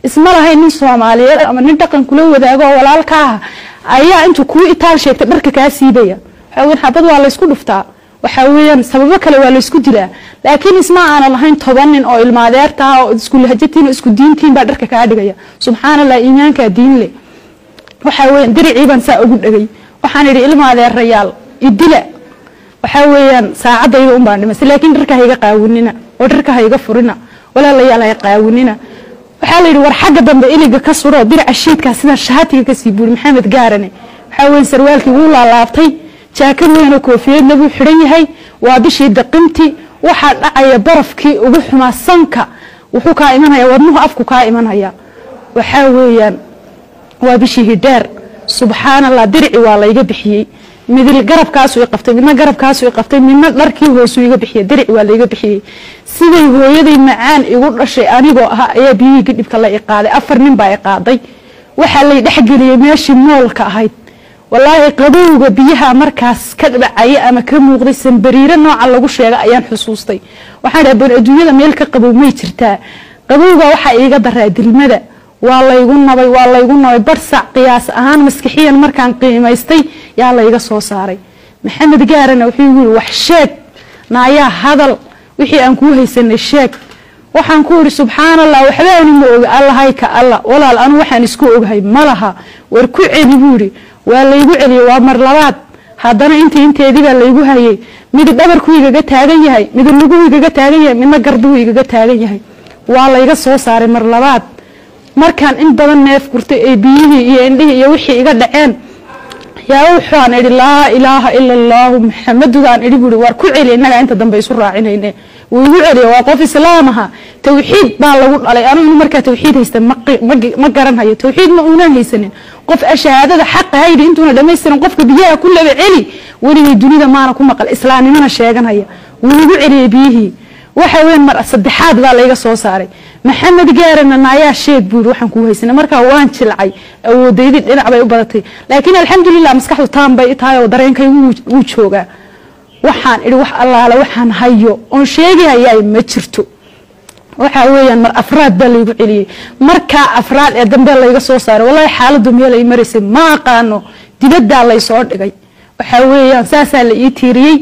isma lahayn nin soomaaliyeed ama nin dhaqan kula wadaago oo walaalka ah ayaa intuu kuu itaal sheegtay dharka kaa siibaya waxaa weyan xabad waa laysku dhuftaa waxaa weeyaan sababo kale waa laysku dilaa laakiin isma aanan lahayn toban nin oo ilmaadeerta ah oo isku lahajatiin oo isku diintiin baa dharka kaa dhigaya subxaana allah iimaankaa diin leh waxaa weeyaan diricii baan saa ugu dhegay waxaan idhi ilmaadeerayaal idila waxaa weeyaan saacadayda un baan dhimasay laakiin dharka hayga qaawinina oo dharka hayga furina walaalayaal hay qaawinina waxaa la yidhi war xagga dambe iliga ka suro diraca shiidkaa sidaa shaatiga kasii buuri maxamed gaarane waxaa weeye sarwaalkii wuu laalaabtay jaakad weynoo koofiyadna buu xidhan yahay waa bishii daqimti waxaa dhacaya barafkii ugu xumaa sanka wuxuu kaa imanaya wadnuhu afku kaa imanaya waxaa weeyaan waa bishii hidheer subxaan allah dirici waa layga bixiyey midil garabkaasu i qabtay midna garabkaasu i qabtay midna dharkii hoosu iga bixiyey dirici waa layga bixiyey siday hooyaday macaan igu dhashay anigoo ahaa ayaa biyihii gadhibka la i qaaday afar nin baa i qaaday waxaa lay dhexgeliyey meeshii moolka ahayd walaahi qabowga biyaha markaas ka dhacaya ama ka muuqday sambariiro nooca lagu sheega ayaan xusuustay waxaan dhaha bal adduunyada meel ka qabow may jirtaa qabowga waxaa iiga daraa dilmada waa laygu nabay waa laygu nabay barsac qiyaas ahaan maskixiyan markaan qiimaystay yaa layga soo saaray maxamed gaarana wuxuu igu yiri wax sheeg naayaa hadal wixii aan kuu haysanay sheeg waxaan ku yidhi subxaan allah waxbaani ma oga allahay ka alla walaal anu waxaan isku oghay ma laha war ku celi buu yidhi waa laygu celiyey waa mar labaad haddana intii inteedii baa laygu hayay midi dhabarkuu igaga taagan yahay midi luguu igaga taagan yahay midna garduu igaga taagan yahay waa layga soo saaray mar labaad markaan in badan neef gurtay ee biyihii iyo indhihii iyo wixii iga dhaceen yaa wuxuaan idhi laa ilaaha ila allaahu maxamadudaan idhi buui waar ku celi innagaa inta dambe isu raacinayne wuu igu celiya waa qof islaam aha tawxiid baa lagu dhalay anu inu markaa tawxiid haysta ma garanhayo tawxiid ma uunaan haysanin qof shahaadada xaqa haydi intuuna dhamaystirin qofka biyaha ku laba celi weligay dunida maana ku maqal islaamnimana sheeganhaya wuu igu celiyey biyihii waxa weyn mar saddexaad baa layga soo saaray maxamed gaarana naayaa sheeg buuri waxaan kuu haysanay markaa waan jilcay awoodaydii dhinac bay u badatay laakiin alxamdulilah maskaxdu taan bay tahay oo dareenkaygu wuu joogaa waxaan idhi wax allaale waxaan hayo oon sheegi hayaay ma jirto waxaa weeyaan mar afraad baa laygu celiyey markaa afraad ee dambe layga soo saaray wallahi xaaladdu meel ay maraysay ma aqaano dibaddaa laysoo dhigay waxaa weeyaan saasaa la ii tiiriyey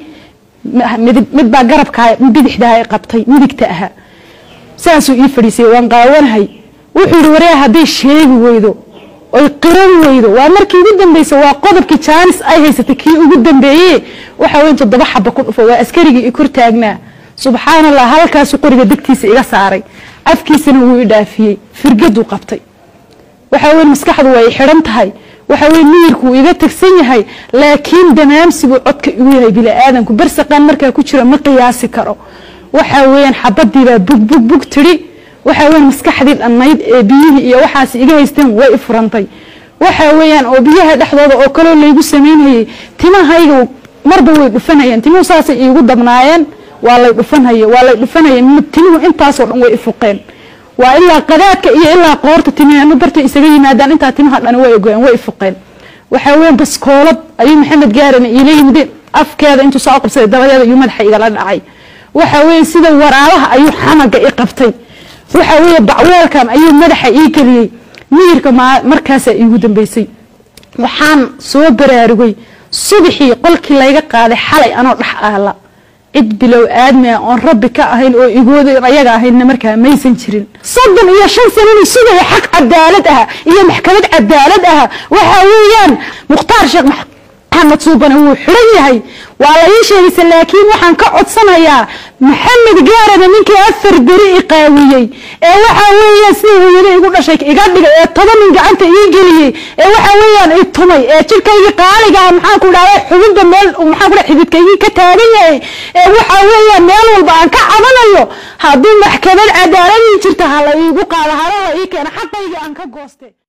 mid baa garabka bidixdaa ay qabtay midigta ahaa saasuu ii fadhiisay waan qaawanahay wuxuu yidhi waryaa hadday sheegi weydo oy qiran weydo waa markii ugu dambaysa waa qodobkii jaanis ay haysatay kii ugu dambeeye waxaa weyn toddoba xaba ku dhufo waa askarigii i kor taagnaa subxaan allah halkaasuu qoriga degtiisa iga saaray afkiisana wuu i dhaafiyey firgaduu qabtay waxaa weyn maskaxdu waa i xidhan tahay waxa weye miyirku wuu iga tegsan yahay laakiin damaamsi buu codka igu yahay bini-aadanku barsaqaan markaa ku jira ma qiyaasi karo waxaa weeyaan xabadiibaa bug bug bug tidhi waxaa weyan maskaxdii dhannayd ee biyihii iyo waxaas iga haysteen way i furantay waxaa weeyaan oo biyaha dhexdooda oo kaloo laygu samaynhayey timahayga marba way dhufanayeen timuhu saasay iigu dabnaayeen waa lay dhufanhaye waa lay dhufanhaye timuhu intaasoo dhan way ifuqeen waa ilaa qadaadka iyo ilaa qoorta timihanu dartay isaga yimaadaan intaa timaha dhani way ogoyeen way ifuqeen waxaa weyan baskoolad ayuu maxamed gaarana iila yimid afkeeda intuu soo qabsaday dabadeeda ayuu madaxa igala dhacay waxaa weeye sida waraabaha ayuu xamaga i qabtay waxaa weeye bacweelkan ayuu madaxa ii geliyey miyirka markaasaa iigu dambeysay waxaan soo baraarugay subaxii qolkii layga qaaday xalay anoo dhex aala cid bilow aadmia oon rabbi ka ahayn oo igooda ayaga ahaynna markaa maysan jirin soddon iyo shan sanani sugaya xaq cadaalad ah iyo maxkamad cadaalad ah waxaa weeyaan mukhtaar sheekh maxamed suubane wuu xidhan yahay waa la ii sheegaysa laakiin waxaan ka codsanayaa maxamed gaarana ninkii afar beri i qaawiyey ee waxaa weeyaan sida hooyada igu dhashay iga dhigay ee toban nin gacanta ii geliyey ee waxaa weeyaan i tumay ee jirkaygii qaaliga ah maxaan ku dhahday xubinba meel maxaan ku dhahay xididkaygii ka taagan yahay ee waxaa weeyaan meel walba aan ka cabanayo hadduu maxkamad cadaaladii jirta ha la iigu qaado hala la ii keeno xaqaygii aan ka gooste